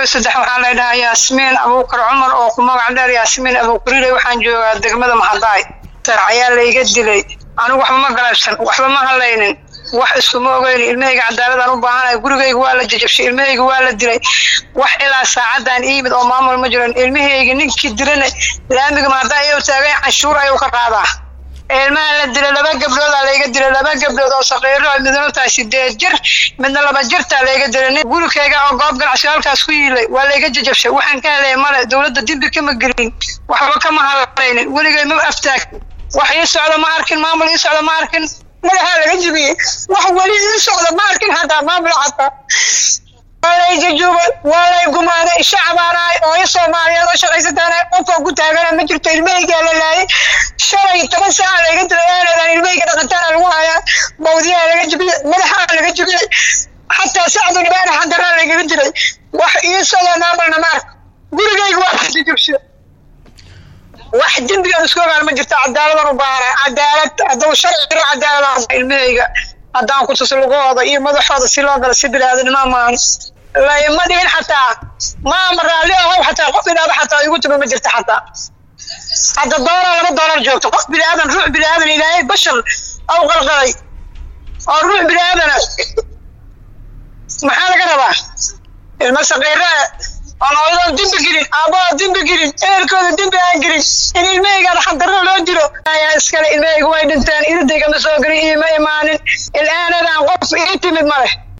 saddex waxaa la dhahaa yaasmiin abuukar cumar oo ku magac dheer yaasmiin abuukarile waxaan joogaa degmada maxadaay ayaa layga dilay anigu waxba ma galabsan waxba ma hadlaynin wax iskuma ogeyn ilmahayga cadaaladaan u baahanay gurigayga waa la jajabshay ilmahayga waa la dilay wax ilaa saacadaan iimid oo maamul ma jiran ilmahayga ninkii dilana laamiga mahaddaa ayuu taagay canshuur ayuu ka qaadaa ilmaha la dilay laba gabdhoodaa layga dilay laba gabdhood oo saqiiro midna tahay sideed jir midna laba jirtaa layga dilay gurikayga oo goob ganacsi halkaas ku yiilay waa layga jajabshay waxaan ka helaya male dowladda dembi kama gelin waxba kama hadlaynin weligay ma aftaag wax ii socda ma arkin maamul ii socda ma arkin madaxaa laga jibiyey wax weli ii socda ma arkin hataa maamul hataa waa lay jajuubay waa lay gumaaday shacabaanaay oo i soomaaliyeed oo shaqaysataana qofka ku taagana ma jirto ilmahaygaa la laayay shalay toban saaca layga dilay aanadaan ilmahayga dhaqantaana lagu hayaa bawdiyaha laga jibiyey madaxaa laga jibiyey xataa sacdu dhibaana xandaraa lagaga dilay wax ii socda maamulna ma ark gurigayga waa jajubshay wax dembigan isku ogaan ma jirto cadaaladan u baahana cadaalad hadduu sharci jiro cadaalada ilmahayga haddaan ku tuso lugahooda iyo madaxooda si loo galo si bilaadanima maahan layma dhihin xataa maama raalli ahow xataa qof ilaaba xataa igu tuma ma jirto xataa hadda doolar laba doolar joogto qof biniaadan ruux biniaadan ilaahay bashar aw qalqalay oo ruux biniaadana maxaa laga rabaa ilma saqiira oon hooyadoon dembi gelin aabbaha dembi gelin ehelkooda dembi aan gelin in ilmahaygaada xandarro loo dilo ayaa iskale ilmahayga way dhinteen iridayga ma soo gelin iima imaanin il-aanadaan qof ii timid ma leh